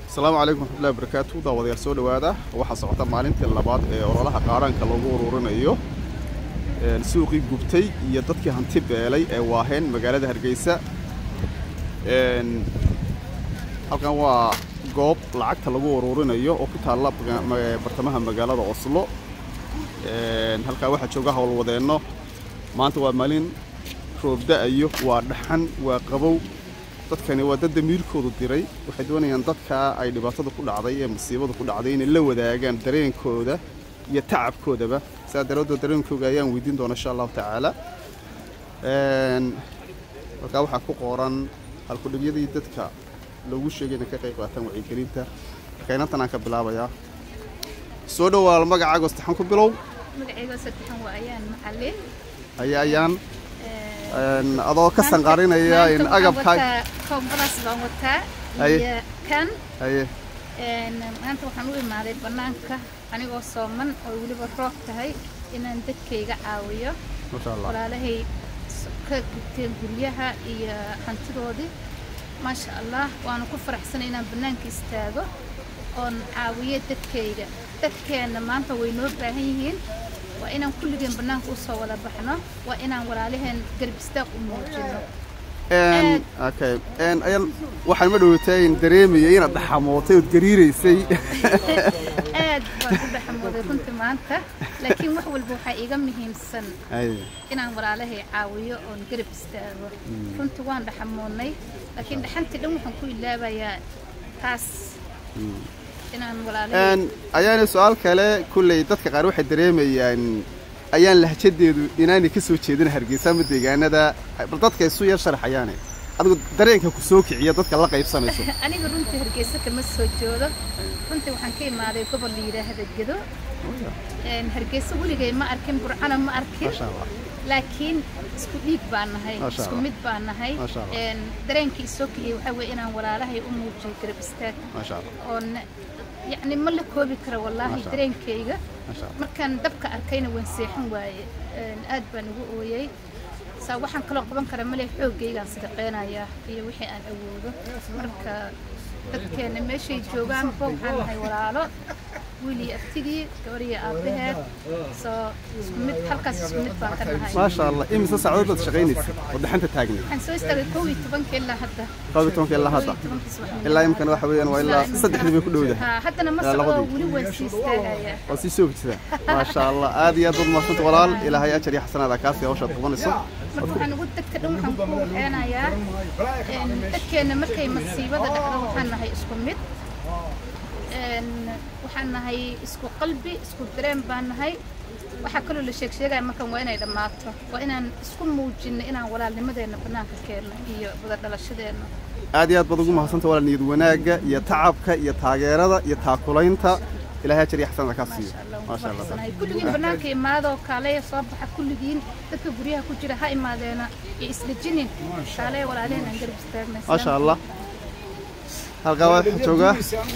asalaamu calaykum waraxmatullahi wabarakaatu daawadayaal soo dhowaada waxaa socota maalintii labaad ee ololaha qaaraanka lagu ururinayo suuqii gubtay iyo dadkii hanti beelay ee waaheen magaalada hargeysa halkan waa goob lacagta lagu ururinayo oo ku taalla bartamaha magaalada oslo halkaa waxaa jooga howlwadeenno maanta waa maalin roobda-ayo waa dhaxan waa qabow dadkani waa dad damiirkoodu diray waxay doonayaan dadkaa ay dhibaatada ku dhacday ee musiibada ku dhacday inay la wadaagaan dareenkooda iyo tacabkoodaba sidaa daraadood dareenkooga ayaan weydiin doona insha allahu tacaala halkaa waxaa ku qoran halkudhibyadii dadka loogu sheegay inay ka qayb qaataan wacyigelinta marka inantan aan ka bilaabayaa soo dhowaal magacaaga ostaxan ku bilow magacayga saddexan waa ayaan macalin haya ayaan adoo ka sanqarinaya in agabkaa koobadaas baan wataa Haye. iyo kan haye maanta waxaan u imaaday bannaanka anigoo sooman oo weliba roob tahay inaan dadkayga caawiyo maasha allah walaalahay s- ka gubteen guryaha iyo hantidoodii maasha allah waanu ku faraxsanay inaan bannaanka istaago oon caawiyo dadkayga dadkeenna maanta way noo baahan yihiin waa inaan kulligeen bannaanka usoo wada baxno waa inaan walaalaheen garab istaag u muujino Een, okay Een, ayaan waxaan ma dhowatay in dareemaya inaad dhaxamootay ood gariiraysay aad baan u dhexmooday runtii maanta laakiin wax walba waxaa iiga muhiimsan haye inaan walaalahay caawiyo oon garab istaago runtii waan dhaxamoodnay laakiin dhaxantii dhan waxaan ku ilaabayaa taas inaan walaalahay Een, ayaana su-aal kale kulley dadka qaar waxay dareemayaan ayaan lahjadeedu inaanay ka soo jeedin hargeysa ama deegaanada bal dadka isu yar sharaxayaane adigu dareenka ku soo kiciya dadka la qaybsanayso aniga runtii hargeysa kama soo joodo runtii waxaan ka imaaday gobol la yidhaahda gedo Een, hargeysa weligay ma arkin burcana ma arkin maasha allah laakiin isku dhiig baan nahay Masha isku Allah. mid baan nahay Masha Allah. Een, dareenkii isoo kiciyey waxaa weeye inaan walaalahay u muujiyo garab istaag maasha allah oon yacni ma la koobi karo wallaahi Masha Allah. dareenkayga maasha allah markaan dabka arkayna waan seexan waaye Een, aad baan ugu ooyey saa waxaan kaloo qaban kara male xoogaygaan sadaqeynayaa iyo wixii aan awoodo marka dadkeena meeshay joogaanba waxaan nahay walaalo wiil iyo abtigii gabar iyo aabbaheed soo isku mid halkaas isku mid baan ka nahay maasha allah imise saacadood baad shaqaynaysa oo dhaxanta taagnay waxaan soo istaagay kow iyo tobanka ilaa hadda koob iyo tobanka ilaa hadda Kow iyo tobankii subaxnimo. ilaa imkana waxa weeyaan waa ilaa Ilaa saddexdii bay ku dhowdahay Haa, haddana ma Ilaa socdo labadii. weli waan sii istaagayaa waa sii soogtida maasha allah aad iyo aad baad mahadsanta walaal ilaahay ajar iyo xasanaada kaasi hawshaad qabanayso marka waxaan ugu dadka dhan waxaan ku waxeenayaa een, dadkeena markay masiibada dhacdo waxaan nahay isku mid Een, waxaan nahay isku qalbi isku dareen baan nahay waxaa kaloo la sheeg sheegaya markan waa inay dhammaato waa inaan isku muujinno inaan walaalnimadeena bannaanka keenno iyo wada dhalashadeenna aad iyo aad baad ugu mahadsanta walaal niyad wanaagga iyo tacabka iyo taageerada iyo taakulaynta ilaahay ajar iyo xasanaada kaa siiyo maasha allah Faraxsanahay. kulligiin bannaanka imaadoo kaaleya soo baxa kulligiin dadka guryaha ku jira ha imaadeena iyo isdejinin kaaleya walaalaheen aan garab istaagna maasha allah halkaa waxaa jooga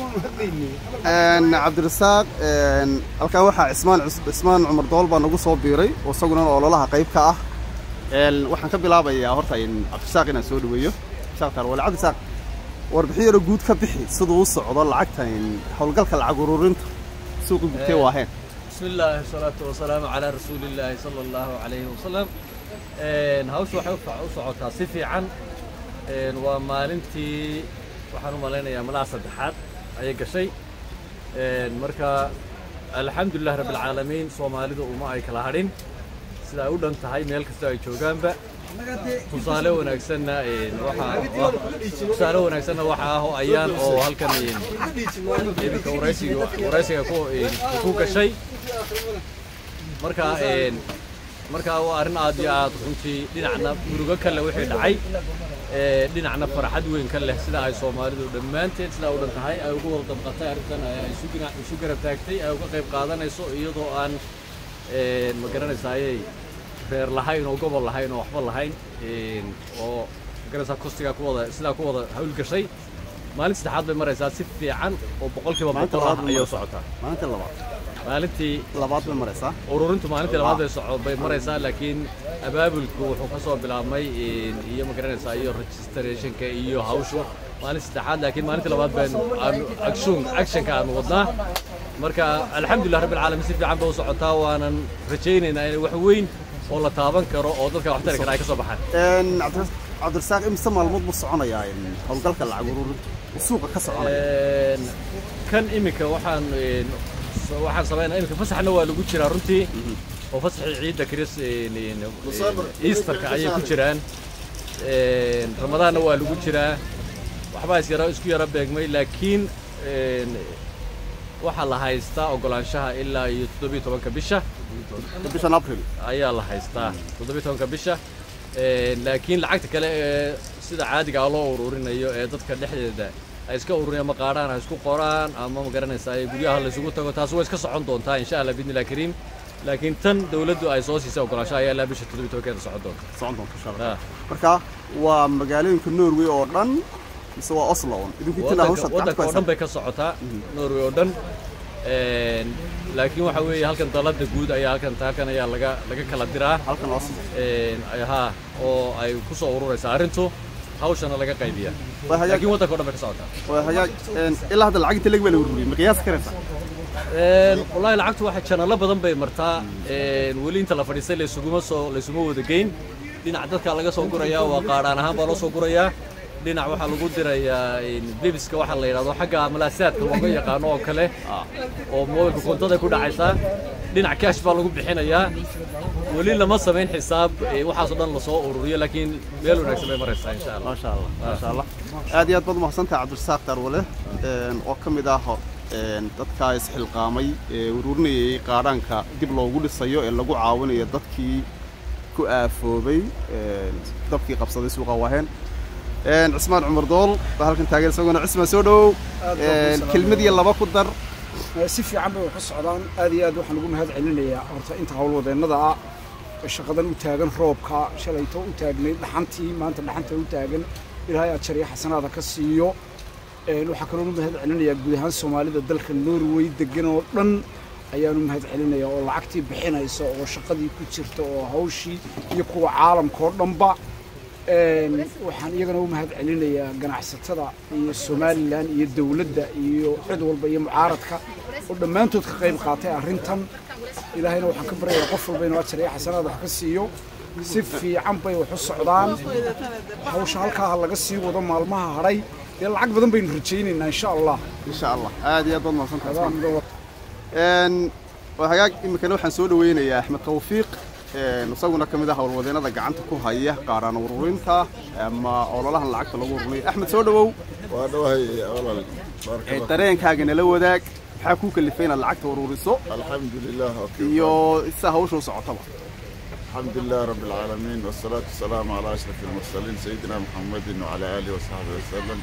een, cabdirasaaq een, halkaa waxaa cismaan cus- cismaan cumar dool baa nagu soo biiray oo isaguna ololaha qayb ka ah Een, waxaan ka bilaabayaa horta in cabdirasaaq inaan soo dhaweeyo cabdirasaaq taal wale cabdirasaaq warbixin yaro guud ka bixi siduu u socdo lacagta in howlgalka lacag ururinta suuqa gubtee waaheen بسم الله والصلاة والسلام على رسول الله صلى الله عليه وسلم een hawsha waxay u fac- u socotaa si fiican een waa maalintii waxaan u malaynayaa malaha saddexaad ayay gashay een marka alxamdulilah rabbi alcaalamiin soomaalida uma ay kala hadhin sida ay u dhan tahay meel kasta ay joogaanba tusaale wanaagsanna een waxa tusaale wanaagsanna waxa ah oo ayaan oo halkan een iminka waraysiga waraysiga ku een ku gashay marka een marka waa arrin aad iyo aad runtii dhinacna murugo ka leh wixii dhacay ee dhinacna farxad weyn ka leh sida ay soomaalidu dhammaanteed sidaa u dhan tahay ay ugu wada dabqatay arrintan ay isu gina- isu garab taagtay ay uga qayb qaadanayso iyadoo aan een ma garanaysayay reer lahayn oo gobol lahayn oo waxba lahayn een oo ma garanaysaa kostigaa ku wada sidaa ku wada hawlgashay maalin saddexaad bay maraysaa si fiican oo boqolkiiba Maalinta boqol ah labaad bay ayay u maraysaa. socotaa maalinta labaad maalintii labaad bay maraysaa ururintu maalintii labaad bay soco bay maraysaa laakiin abaabulku wuxuu ka soo bilaabmay een, iyo ma garanaysaa iyo registrationka iyo hawshu maalin saddexaad laakiin maalintii labaad baynu aanu action actionka aanu wadnaa marka alxamdulilah rabbil caalamiin si fiican ba u socotaa waanan rajaynaynaa inay wax weyn oo la taaban karo oo dadka wax tari kara ay ka soo baxaan Een, Cabdi- cabdirasaaq imse maalmood buu soconayaa een, howlgalka lacag ururinta uu suuqa ka soconaya Een, kan iminka waxaan een, so- waxaan samaynaa iminka fasaxna waa lagu jiraa runtii oo fasaxii ciidda chris een, een, een, easterka ayay ku jiraan Een, ramadaanna waa lagu jiraa waxbaa is yara isku yara beegmay laakiin een, waxaa la haystaa ogolaanshaha ilaa iyo toddobiyo tobanka bisha bishan april ayaa la haystaa toddobiyo tobanka bisha Een, laakiin lacagta kale ee sida caadiga ah loo ururinayo ee dadka dhexdeeda ay iska ururiyaan ma qaadhaan ha isku qoraan ama ma garanaysaa ee guryaha la isugu tago taas way iska socon doontaa insha allah biidnillahi kariim laakiin tan dawladdu ay soo siisay ogolaanshaha ayaa ilaa bisha toddobiyo tobankeeda socon doonta socon doonta insha allah Ah. marka waa magaalooyinka norway oo dhan mise waa oslo un idinku intina hawshaad waddanka gacanta ku waddanka oo dhan haysaan bay ka socotaa norway oo dhan Een, laakiin waxa weeye halkan dalada guud ayaa halkan halkan ayaa laga laga kala diraa halkan oslo Een, ay- haa oo ay ku soo ururaysaa arrintu hawshana laga qaybiyaa waa hagaag laakiin waddanka oo dhan bay ka socotaa waa hagaag een, ilaa hadda lacag inta leg baa la ururiyey ma qiyaasi karaysaa Een, wallaahi lacagtu waxay janalo badan bay martaa Een, weli inta la fadhiistay laysuguma soo laysuma wada geyn dhinac dadka laga soo gurayaa waa qaadhaan ahaan baa loo soo gurayaa dhinac waxaa lagu dirayaa een, bibiska waxaa la yidhahdo xagga malaasaadka looga yaqaano oo kale oo mobilka kontada ku dhacaysaa dhinac cash baa lagu bixinayaa weli lama samayn xisaab ee, waxaasoo dhan lasoo ururiyo laakiin meel wanaagsan bay maraysaa insha allah maasha allah maasha allah aad iyo aad baad umahadsantahay cabdirasaaq darwale een, oo ka mid ah een, dadkaa isxilqaamay ee ururinayay qaadhaanka dib loogu dhisayo ee lagu caawinayo dadkii ku aafoobay een, dabkii qabsaday suuqa waaheen Een, cismaan cumar dool baa halkan taagan isaguna cismaan soo dhowow Aad baa Een, kuu kelmad iyo laba ku dar si fiican bay wax u socdaan aad iyo aad waxaan ugu mahad celinayaa horta inta howlwadeennada ah ee shaqadan u taagan roobka shalayto u taagnay dhaxantii maanta dhaxanta u taagan ilaahay aad jariya xasanaada ka siiyo Een, waxaa kaloo u mahad celinayaa guud ahaan soomaalida dalka norway degan oo dhan ayaanu mahad celinayaa oo lacagtii bixinaysa oo shaqadii ku jirta oo hawshii iyo kuwa caalamka oo dhanba Een, waxaan iyagana u mahad celinayaa ganacsatada iyo somalilan iyo dowladda iyo cid walba iyo mucaaradka oo dhammaantood ka qayb qaatay arrintan ilaahayna waxaan ka baryayaa qof walba inuu ajar iyo xasanaad wax ka siiyo si fiican bay wax u socdaan hawsha halkaa ha laga sii wado maalmaha hadhay dee lacag badan baynu rajaynaynaa insha allah insha allah aad iyo aad baad umahadsantahay Adaa cismaan mudan Een, waa hagaag iminkana waxaan soo dhaweynayaa axmed tawfiiq een, isaguna ka mid ah howlwadeennada gacanta ku haya qaaraan ururinta ama ololahan lacagta lagu ururiyo axmed soo dhowow waa dhawahay walaal baarka ee, Allah. dareenkaaga nala wadaag maxaa kuu kalifay inaad lacagta ururiso alxamdulilah okay. iyo sida hawsha u socotaba alxamdulilah rabi alcaalamiin wasalaatu wasalaamu calaa ashraf almursaliin sayidina muxamedin wacala aalihi wasaxbihi wasalam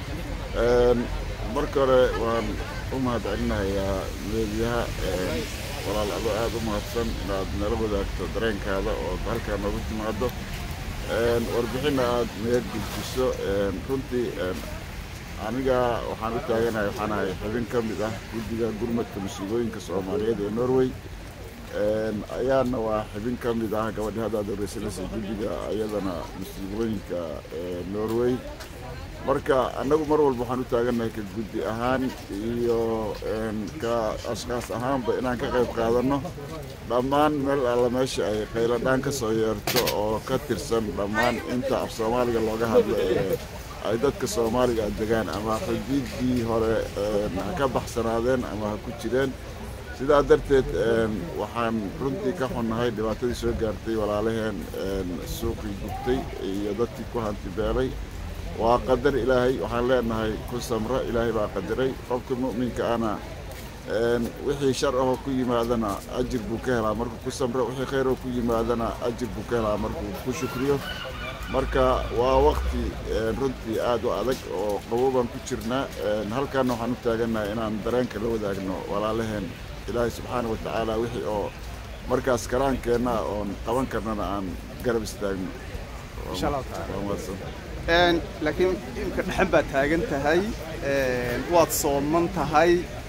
Een, marka hore waan u mahad celinayaa meediyaha een, walaal adoo aada u mahadsan inaad nala wadaagto dareenkaada oo halkaa noogu timaado Een, warbixinna aad naga gudbiso een, runtii een, aniga waxaan u taaganahay waxaan ahay xubin ka mid ah guddiga gurmadka musiibooyinka soomaaliyeed ee norway Een, ayaana waa xubin ka mid ah gabadhi haddaad horeysanaysa guddiga ayadana musiibooyinka ee norway marka annagu mar walba waxaan u taagannahay ka guddi ahaan iyo een, ka ashkaas ahaanba inaan ka qayb qaadanno dhammaan meel alla meesha ay qayladhaan ka soo yeerto oo ka tirsan dhammaan inta af soomaaliga looga hadlo ee ay dadka soomaaliga degaan ama xuduuddii hore een, ha ka baxsanaadeen ama ha ku jireen sidaa darteed een, waxaan runtii ka xunnahay dhibaatadii soo gaartay walaalaheen een, suuqii gubtay iyo dadkii ku hanti beelay waa qadar ilaahay waxaan leenahay ku samro ilaahay baa qadaray qofka mu'minka ana een, wixii shar ahoo ku yimaadana ajir buu ka helaa markuu ku samro wixii khayr oo ku yimaadana ajir buu ka helaa markuu ku shukriyo marka waa waqti een, runtii aad u adag oo qabow baan ku jirnaa een, halkaana waxaan u taagannahay inaan dareenka la wadaagno walaalaheen ilaahay subxaana wa tacaala wixii oo markaas karaankeenna oon qaban karnana aan garab istaagno Insha Allahu tacaala. Waa mahadsan. Een, laakiin imika dhexan baad taagan tahay een, waad sooman tahay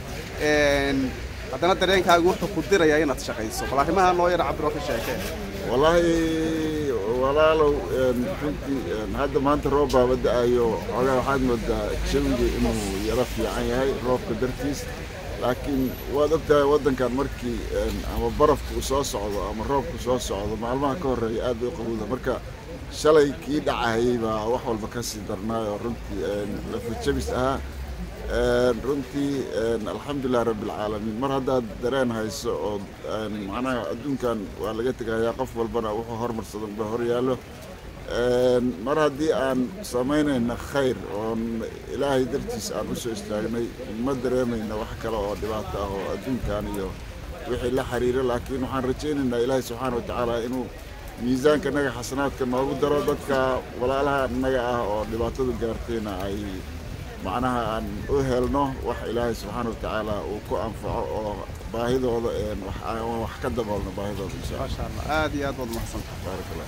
een, haddana dareenkaagu wuxuu ku dirayaa inaad shaqayso bal arrimaha noo yara cabiro ka sheekee wallaahi walaalow runtii hadda maanta roob baaba da-ayo xoogaa waxaad moodaa jawiga inuu yaro fiican yahay roobka dartiis laakiin waad ogtahay waddankan markii ama barafka uu soo socdo ama roobku soo socdo maalmaha ka horreeya aad bay u qabowda marka shalay kii dhacahayay baa wax walba ka sii darnaay oo runtii lafajabis ahaa runtii alxamdulilah rabbilcaalamiin mar haddaad dareen hayso oo macnaha adduunkan waa laga tegayaa qof walbana wuxuu hormarsadan ba hor yaallo mar haddii aan samaynayna khayr oon ilaahay dartiis aan u soo istaagnay ma dareemayna wax kale oo dhibaato ah oo adduunkan iyo wixii la xiriira laakiin waxaan rajaynaynaa ilaahay subxaana watacaala inuu miisaanka naga xasanaadka noogu daro dadka walaalaha naga ah oo dhibaatadu gaartayna ay macnaha aan u helno wax ilaahay subxaana watacaala uu ku anfaco oo baahidooda wax ka daboolno baahidooda insha maasha allah aad iyo aad baad umahadsantahay baarak allah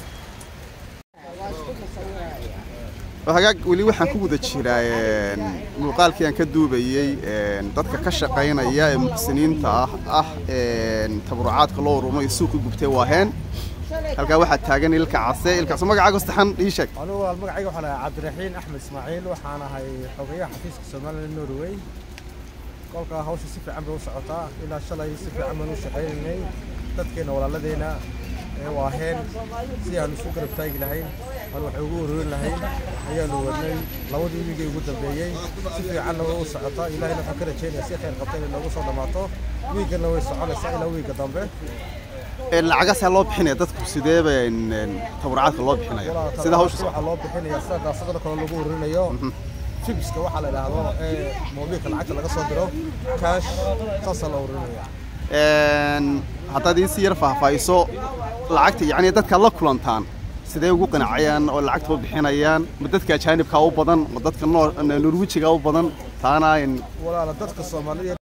hagaag weli waxaan ku guda jiraa muuqaalkii aan ka duubayey dadka ka shaqaynaya ee muxsiniinta ah ah tabarucaadka loo urumay suuqa gubtay waaheen halkaa waxaa taagan ilka case ilkaas magacaaga saxan ii sheeg anugu magacayga waxaan ahay cabdiraxiin axmed ismaaciil waxaan ahay xogeyaha xafiiska somaliland norway kolkaa hawsha si fiican bay u socotaa ilaa shalay si fiican baan u shaqaynaynay dadkeenna walaaladeenna ee waaheen si aan isu garab taagi lahayn aan wax ugu ururin lahayn ayaanu wadnay labadii wiigay ugu dambeeyey si fiicanna way u socotaa ilaahayna waxaan ka rajaynaya si khayr qabta inay noogu soo dhammaato wiigganna way soconaysaa ilaa wiigga dambe lacagasaa loo bixinaya dadku sideeba tabarucaadka loo bixinaya sida hawsha waxaa loo bixinaya sida daasadana kale lagu ururinayo fibiska waxaa la idhaahdo ee moobilka lacagta laga soo diro kaash saasaa la ururinaya haddaad ii si yar faahfaahiso lacagta yacni dadkaad la kulantaan sidee ugu qanacayaan oo lacagta u bixinayaan ma dadka ajaanibka u badan ma dadka norwijiga u badan taana walaala dadka soomaaliyeed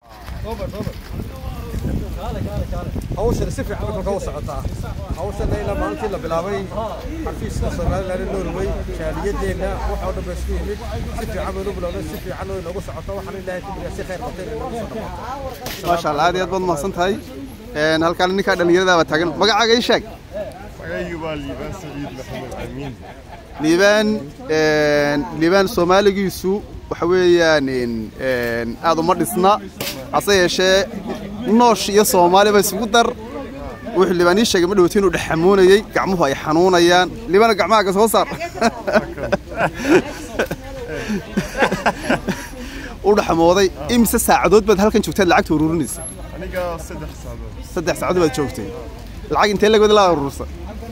hawshan si fiican marka u socotaa hawshan ilaa maalintii la bilaabay xafiiska somaliland norway jaaliyadeenna waxa oo dhan ba isku yimid si fiican baynu bilownay si fiican way noogu socotaa waxaan ilaahay ku bariyaa si khayr qabtay inay noogu soo dhamaato maasha allah aad iyo aad baad mahadsan tahay halkaan ninkaa dhallinyarada baa taagan magacaaga ii sheeg magacaygu waa liibaan saciid maxamed amiin liibaan liibaan soomaaligiisu waxa weeyaan aad uma dhisna hase yeeshee noosh iyo soomaaliba isugu dar wuxuu liibaan ii sheegay ma dhowti inuu dhexamoonayey gacmuhu ay xanuunayaan liibaana gacmahaaga soo saar u dhexmooday imise saacadood baad halkan joogtaad lacagta ururinaysa aniga saddex saacadood saddex saacadood baad joogtay lacag intee lagood laa urursa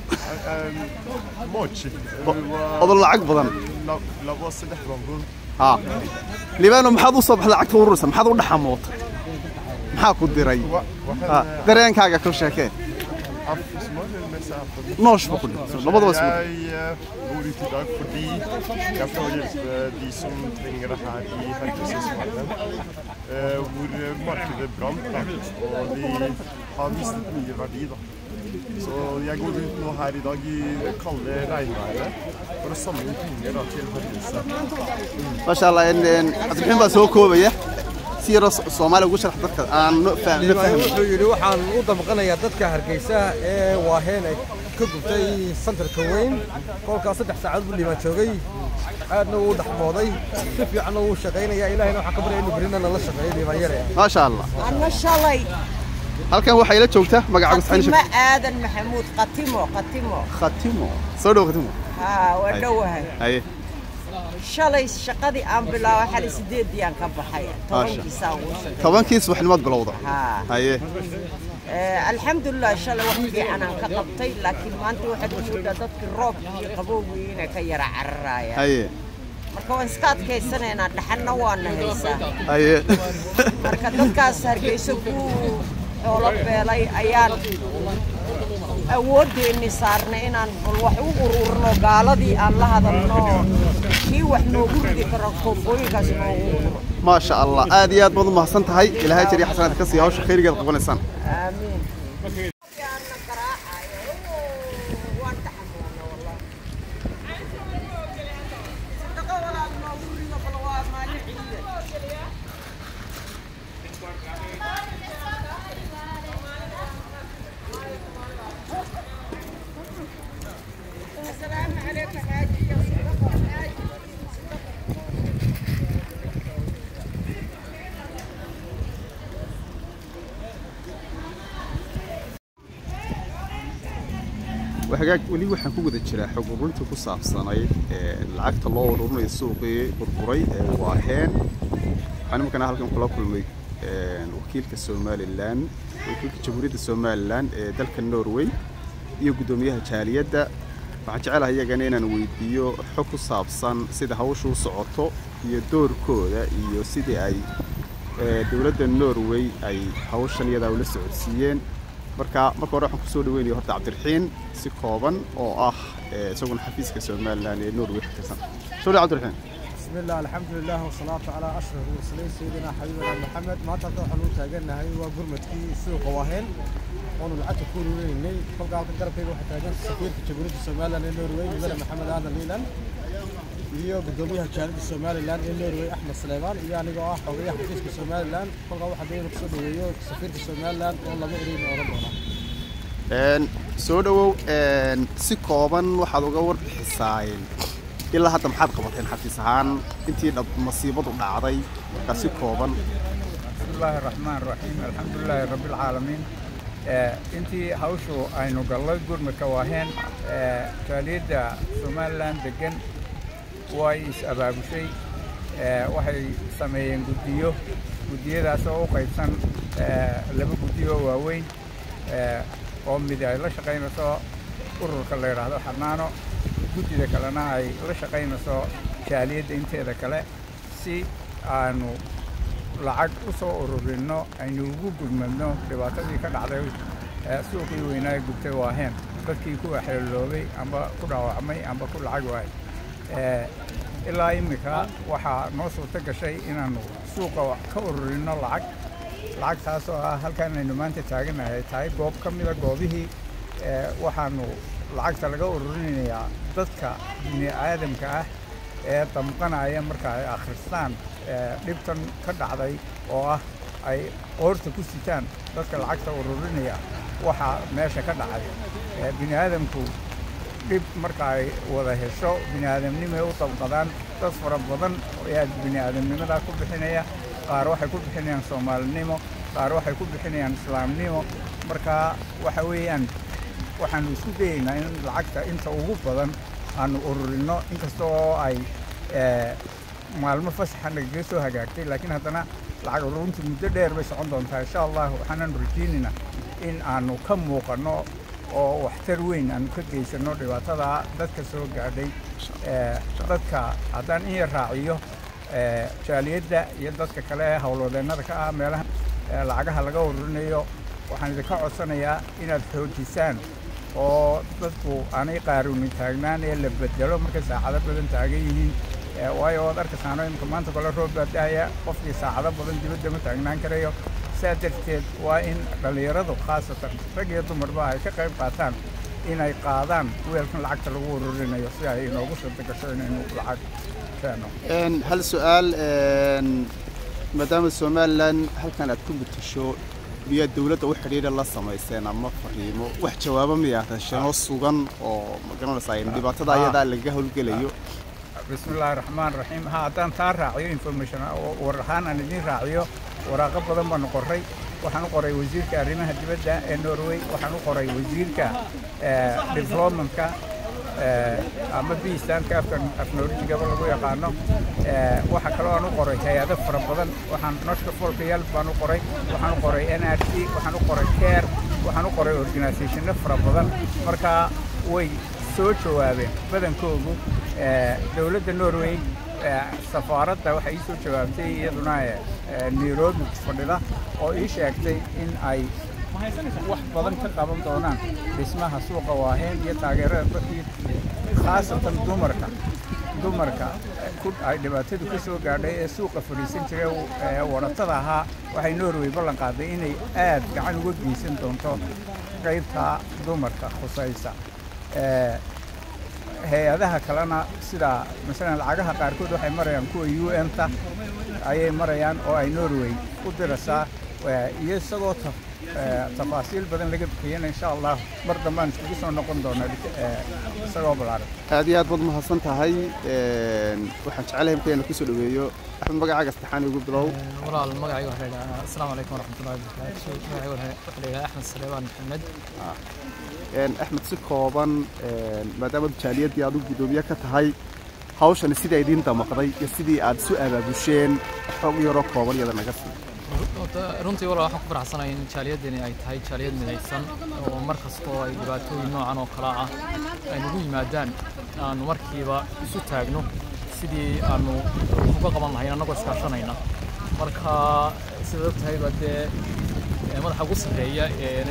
mooji odo lacag badan labo saddex bambuur ها libaano maxaad u soo baxday lacagta ururisa maxaad u dhaxamootay maxaa ku diray Ha, dareenkaaga ka sheekee af Småland med sig aften. noosh ba ku dhintay labadaba isku Jeg eh, bor ute i dag fordi jeg får hjelpe de som trenger det her i Helgesesongen. Eh, hvor markedet brant, da, og de har mistet mye verdi. da. Så jeg går ut nå her i dag i det kalde regnværet for å samle inn penger da, til Helgese. maasha allah in in cabdiraxiin baa soo koobaya si yaroo So- soomaali ugu sharax dadka aan no fahmin no Liibaan fahmin wuxuu yidhi waxaan u damqanayaa dadka hargeysa ee waaheen ay ka gubtay santarka weyn kolkaas saddex saacadood buu liibaan joogay aadna wuu dhaxmooday si fiicanna wuu shaqaynayaa ilaahayna waxaan ka baryaya inuu berina nala shaqeeyo liibaan yare maasha allah أنا شلي halkan waxaa ila joogta magaca قتيمة gusxan آدم محمود قتيمة قتيمة khatimo soo dhow khatimo ها ودوها haye شلي شقدي أم بلا وحالي سديد ديان كبحية ما طبعا شاء. كيساوي tobankii subaxnimaad bilowda ها haye آه الحمد لله شلي وحدي أنا كقبطي لكن ما أنت واحد وجود ضدك الروب قبوي هنا كيرا عرايا haye marka waan iska adkaysanaynaa dhaxanna waana haysaa haye marka dadkaas hargeysa ku xoolo beelay ayaan awoodeenni saarnay inaan bal wax u ururno gaaladii aan la hadalno kii wax noogu ridi karo koobooyinkaas noogu ururo maasha allah aad iyo aad baad u mahadsan tahay ilaahay jariya xasanaad ka sii hawsha khayrigeed qabanaysaan aamiin hagaag weli waxaan ku wada jiraa xog ururintii ku saabsanayd lacagta loo ururinayo suuqii burburay ee waaheen waxaan imankana halkan kula kulmay wakiilka somalilan wakiilka jamhuuriyadda somalilan ee dalka norway iyo guddoomiyaha jaaliyadda waxaan jecelahay iyagana inaan weydiiyo xog ku saabsan sida hawshu u socoto iyo doorkooda iyo sidii ay dowladda norway ay hawshan iyadaa ula socodsiiyeen marka marka hore waxaan kusoo dhaweynaya horta cabdiraxiin si kooban oo ah isaguna xafiiska somalilan ee norway ka tirsan soo dhaw cabdiraxiin بسم الله الحمد لله والصلاة على أشرف المرسلين سيدنا حبيبنا محمد ما تقدر حلو تاجنا هاي وقرمتكي سوق واهن وأنا لعبت كل ويني فوق على القرب كي واحد تاجن سفير في جمهورية الصومال النرويج بلا محمد هذا ليلان iyo gudoomiyaha jaalida somalilan ee norway axmed suleymaan iyo anigoo ah xogayaha xafiiska somalilan kolkaa waxaa dayna kusoo dhaweeyo safiirka somalilan oo laba ereyn oran doona soo dhawow si kooban waxaad uga warbixisaayeen ilaa hadda maxaad qabateen xafiis ahaan intii masiibadu dhacday markaa si kooban بسم الله الرحمن الرحيم الحمد لله رب العالمين intii hawshu aynu gallay gurmadka waaheen jaaliyadda somalilan degan way is-abaabushay waxay sameeyeen guddiyo guddiyadaas oo u qaybsan laba guddiyo oo waaweyn oo mid ay la shaqaynayso ururka la yidhaahdo xanaano guddida kalena ay la shaqaynayso jaaliyadda inteeda kale si aanu lacag u soo ururinno aynu ugu gudmadno dhibaatadii ka dhacday suuqii weynaa ee gubtay waaheen dadkii ku waxeeloobay amba ku dhaawacmay amba ku lacag waay ilaa iminka waxaa noo suurto gashay inaannu suuqa ka ururinno lacag lacagtaas oo ah halkaan aynu maanta taaganahay tahay goob ka mida goobihii waxaannu lacagta laga ururinayaa dadka bini aadamka ah ee damqanaya marka ay akhristaan dhibtan ka dhacday oo ah ay qoorta ku sitaan dadka lacagta ururinaya waxaa meesha ka dhacay bini aadamku dhib marka ay wada hesho bini aadamnimay u dabqadaan dad fara badan ayaa bini aadamnimadaa ku bixinaya qaar waxay ku bixinayaan soomaalinimo qaar waxay ku bixinayaan islaamnimo marka waxa weeyaan waxaanu isku dayeynaa in lacagta inta ugu badan aanu ururinno inkasta oo ay maalmo fasaxa nagaga soo hagaagtay laakiin haddana lacag ururintu muddo dheer bay socon doontaa insha allah waxaanaanu rajeynaynaa in aanu ka muuqanno oo waxtar weyn aanu ka geysanno dhibaatada dadka soo gaadhay dadka haddaan in yar raaciyo jaaliyadda iyo dadka kale ee howlwadeennada ka ah meelaha lacagaha laga ururinayo waxaan idinka codsanayaa inaad xoojisaan oo dadku aanay qaaruuni taagnaan ee la bedelo markay saacado badan taagan yihiin waayo waad arkaysaano imika maanta kole roob baa dahaya qofkii saacado badan dibadda ma taagnaan karayo saa darteed waa in dhallinyaradu khaasatan rag iyo dumarba ay ka qayb qaataan inay qaadaan weelkan lacagta lagu ururinayo si ay inoogu suurta gasho inaynu lacag keeno hal su-aal maadaama somalilan halkan aad ku mutasho miyaa dowladda u xidhiidha la samayseen ama fariimo wax jawaabo miyaa hesheenoo sugan oo magaranaysaa dhibaatada ayadaa lagaga howlgelayo بسم الله الرحمن الرحيم ها هدان تان راعيو انفورميشن ورهان aan idin raaciyo waraaqo badan baan qoray waxaan u qoray wasiirka arrimaha dibadda ee Norway waxaan u qoray wasiirka developmentka ama biistaanka afkan afnoorjigaba lagu yaqaano waxa kaloo aan u qoray hay-ado fara badan waxaan noshka folkayal baan u qoray waxaan u qoray nrc waxaan u qoray care waxaan u qoray organisationno fara badan marka way soo jawaabeen badankoodu dowladda norway safaaradda waxay ii soo jawaabtay iyaduna nairobi fadhida oo ii sheegtay in ay wax badan ka qaban doonaan dhismaha suuqa waaheen iyo taageerada dadkii khaasatan dumarka dumarka ay dhibaatadu ka soo gaadhay ee suuqa fadhiisan jiray ee waratada ahaa waxay norway ballan qaaday inay aad gacan uga geysan doonto qaybta dumarka khusaysa hay-adaha kalena sida masalan lacagaha qaarkood waxay marayaan kuwa u n ta ayay marayaan oo ay norway u diraysaa iyo isagoo tafaasiil badan laga bixiyana insha allah mar dambaan iskugu soo noqon doona isagoo balaaran aad iyo aad baad mahadsan tahay waxaan jecelahay marka inaan kusoo dhaweeyo axmed magacaaga saddexaan igu bilow walaal magacayga waxaa la yidhahaa asalaamu calaykum waraxmatullahi wabarakaatu magacayga waxaa la yidhahaa axmed saleebaan maxamed axmed si kooban maadaama jaaliyadii aad u guddoomiye ka tahay hawshani sidai idiin damaqday iyo sidii aad isu abaabusheen xoog yaroo kooban iyada naga sii runtii walaal waxaan ku faraxsanahay in jaaliyadani ay tahay jaaliyad midaysan oo mar kastoo ay dhibaatooyin noocan oo kale ah ay nagu yimaadaan aanu markiiba isu taagno sidii aanu uga qaban lahayn annagoo iskaashanayna marka sidaad og tahay baa dee madaxa ugu sarreeya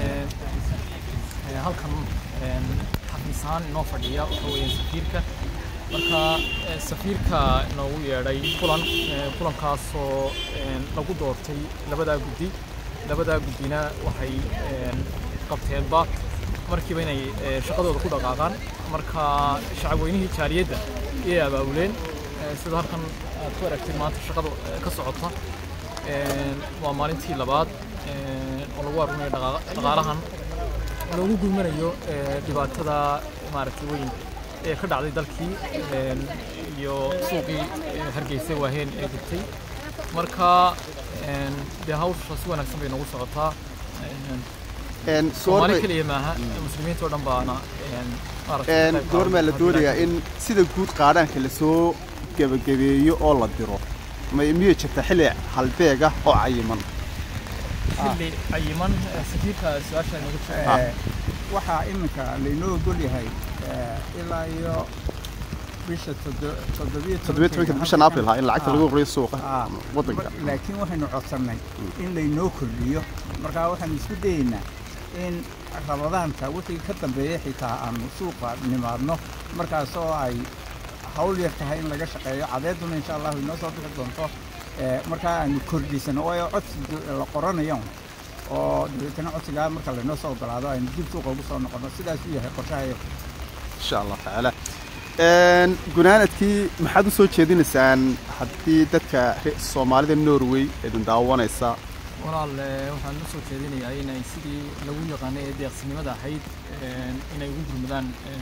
halkan xafiisaan inoo fadhiya waxa weeyaan safiirka marka safiirka inoogu yeedhay kulan kulankaasoo lagu doortay labadaa guddi labadaa guddina waxay qabteenba markiiba inay shaqadooda ku dhaqaaqaan marka shacabweynihii jaaliyadda iyay abaabuleen sida halkan aad ku aragtid maanta shaqada ka socota waa maalintii labaad oo lagu arunayo dhaqaalahan loogu gulmanayo dhibaatada maaragtay weyn ee ka dhacday dalkii iyo suuqii hargeysa waaheen ee jirtay marka dee hawsha si wanaagsan bay noogu socotaa soomaali keliya maaha muslimiinta oo dhan baana goormaa la doonayaa in sida guud qaadhaanka lasoo gebagabeeyo oo la diro miyay jirta xilli halbeega oo cayiman xilli cayiman safiirka su-aasha nooga jira waxaa iminka laynoo ogol yahay ilaa iyo bisha toddobiyo bishan april ha in lacagta lagu qoriyo suuqa waddanka laakiin waxaynu codsannay in laynoo kordhiyo markaa waxaanu isku dayeynaa in rabadaanta wixii ka dambeeya xitaa aanu suuqa nimaadno markaasoo ay hawl yar tahay in laga shaqeeyo cadeeduna insha allahu inoo soo bixi doonto markaa aanu kordhisano waayo codsi la qoranayo oo dabeetana codsigaa marka laynoo soo ogolaado aynu dib suuqa ugu soo noqono sidaasuu yahay qorshahayo insha allah tacaala gunaanadkii maxaad u soo jeedinaysaan haddii dadka soomaalida norway idin daawanaysa walaal waxaan u soo jeedinayaa inay sidii lagu yaqaanay ee deeqsinimada ahayd inay ugu gurmadaan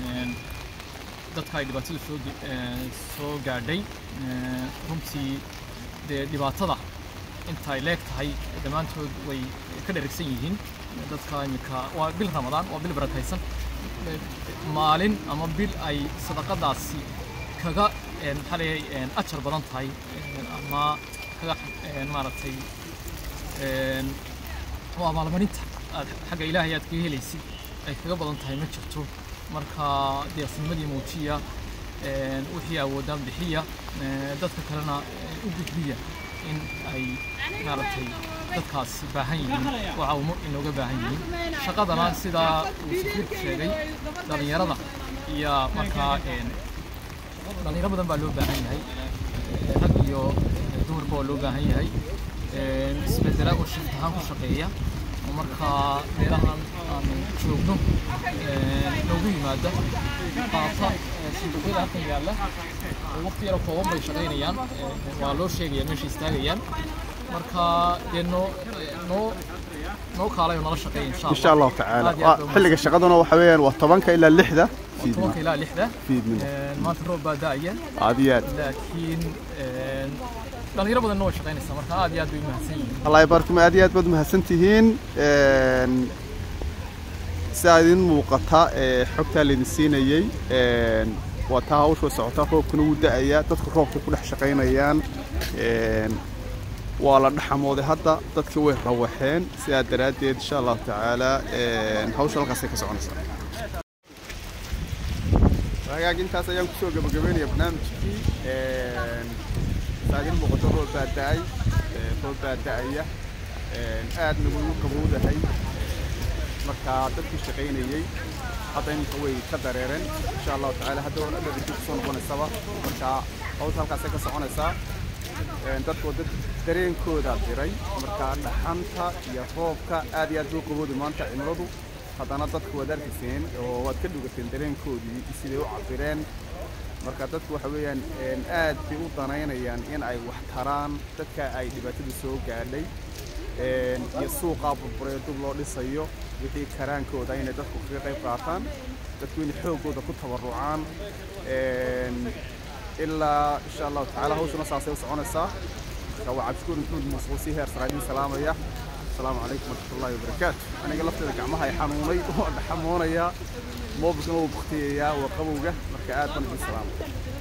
dadka ay dhibaatadu soo soo gaadhay runtii dee dhibaatada inta ay leeg tahay dhammaantood way ka dheragsan yihiin dadka iminka waa bil ramadaan waa bil barakaysan maalin ama bil ay sadaqadaasi kaga maxaa leeyahay ajar badan tahay ama kaga maaragtay waa maalmarinta aad xagga ilaahay aad kaga helaysid ay kaga badan tahay ma jirto marka deeqsinimadii muujiya wixii awoodaan bixiya dadka kalena u gudbiya in ay maaragtay dadkaasi baahan yihiin oo caawimo inooga baahan yihiin shaqadana sidaa uu safiirku sheegay dhallinyarada iyo markaa dhallinyaro badan baa loo baahan yahay rag iyo dumarba waa loo baahan yahay isbedela oo shift ahaan ku shaqeeya oo markaa meelahan aanu joogno noogu yimaada qaata sanduuqyada halkan yaalla waqti yaro kooban bay shaqaynayaan waa loo sheegaya meesha istaagayaan marka dee noo noo noo kaalay oo nala shaqeeya insha insha allahu tacaala xilliga shaqaduna waxa weeyaan waa tobanka ilaa lixda tobanka ilaa lixda fiidnimo maanta roob baa da'aya aad iyo aad laakiin dhalinyaro badanna way shaqaynaysaa marka aad iyo aad bay mahadsan yihiin allah ibaarkum aad iyo aad baad mahadsan tihiin sidaa idin muuqata xogtaa laydin siinayey waa taa hawsha socotaa roobkuna wuu da'ayaa dadku roobka ku dhex shaqaynayaan waa la dhaxamooday hadda dadkii way rawaxeen sidaa daraaddeed insha allahu tacaala hawsha halkaasay ka soconaysaa hagaag intaas ayaan kusoo gabagabeynaya barnaamijkii saa idin muuqato roob baa da'ay roob baa da'aya aadna way u qabowdahay marka dadkii shaqaynayey hadda iminka way ka dareereen insha allahu tacaala hadda waa dhadha dib kusoo noqonaysaba marka hawsha halkaasay ka soconaysaa dadkoo dad dareenkooda diray marka dhaxanta iyo roobka aad iyo aad buu qabowda maanta cimiladu haddana dadku waad arkayseen oo waad ka dhugateen dareenkoodii siday u cabireen marka dadku waxa weeyaan aad bay u danaynayaan in ay wax taraan dadka ay dhibaatadu soo gaadhay iyo suuqaa burburee dub loo dhisayo wixii karaankooda inay dadku kaga qayb qaataan dadku inay xooggooda ku tabarucaan ilaa insha allahu tacaala hawshuna saasay u soconaysaa marka waa cabdishukuur maxmuud muuse oo sii heer saraadiin salaamaya asalaamu calaykum waraxmatullahi wabarakaatu aniga lafteeda gacmaha ay xanuunay waa dhaxamoonaya moobilkana wuu baktiyayaa waa qabowga marka aad baan idin salaamay